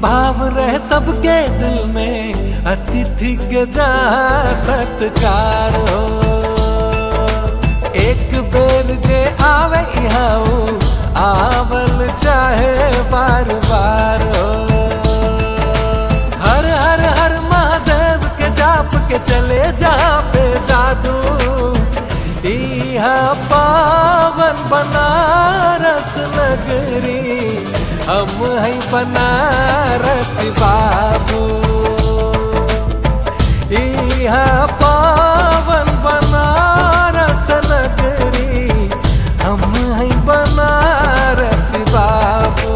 भाव रहे सबके दिल में अतिथि के जहाँ सत्कार हो एक बेर जे आवे यहाँ ऊ, आवल चाहे बार बार हो हर हर हर महादेव के जाप के चले जहाँ पे जादू यहाँ पावन बनारस नगरी हम है बनारस बाबू यहाँ पावन बनारस नगरी हम है बनारस बाबू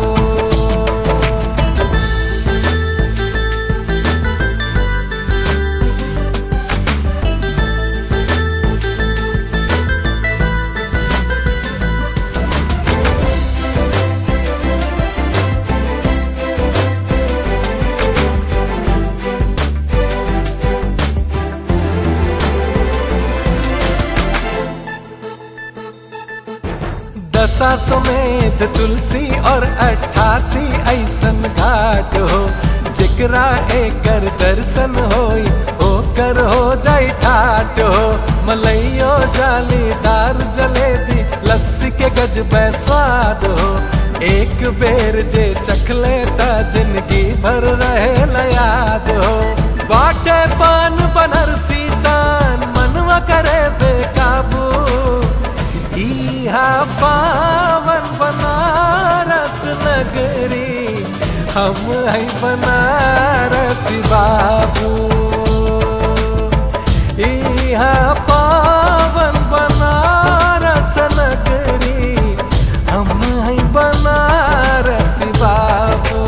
दशा समेत तुलसी और अट्ठासी ऐसन घाट हो जेकरा एकर दर्शन होई ओकर हो जाई ठाट हो मलैयो जालीदार जलेबी लस्सी के गजब स्वाद हो एक बेर जे चखले ता जिंदगी भर रहे याद हो बाटे पान बनरसी सान मनवा करे बेकाबू इहा पावन बनारस नगरी हम है बनारस बाबू इहा पावन बनारस नगरी हम है बनारस बाबू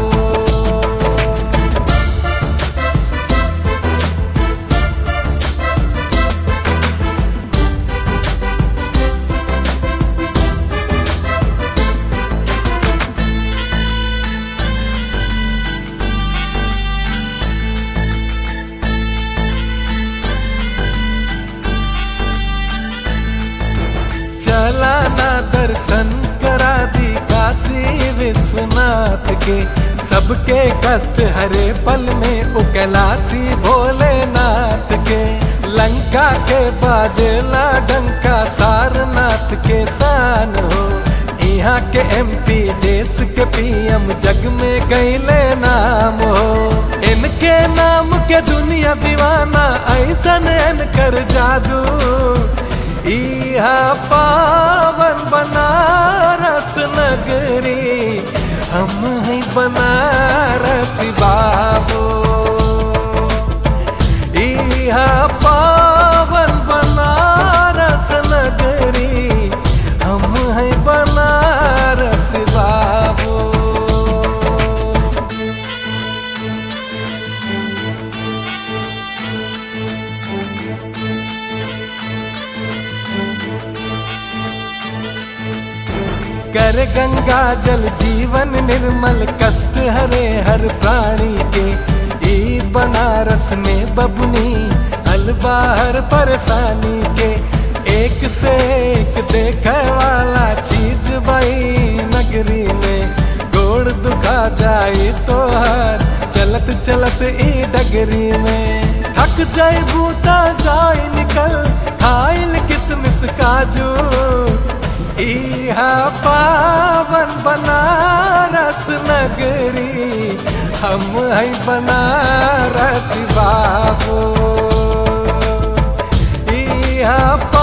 चला ना दर्शन करा दी काशी विश्वनाथ के सबके कष्ट हरे पल में उकलासी भोलेनाथ के लंका के बाजेला डंका सारनाथ के शान हो यहाँ के एमपी देश के पीएम जग में गईले नाम हो इनके नाम के दुनिया दीवाना ऐसन कर जादू इहा पावन बनारस नगरी हम है बनारस बाबू इहा पावन बनारस नगरी हम है बनारस बाबू कर गंगा जल जीवन निर्मल कष्ट हरे हर प्राणी के ई बनारस में बबुनी अलबाहर परेशानी के एक से एक देखे वाला चीज बाई नगरी में गोड़ दुखा जाई तो हर चलत चलत ई डगरी में थक जाए बूता जाए निकल खाइल किसमिस काजू इहा पावन बनारस नगरी हम है बनारस बाबू इहा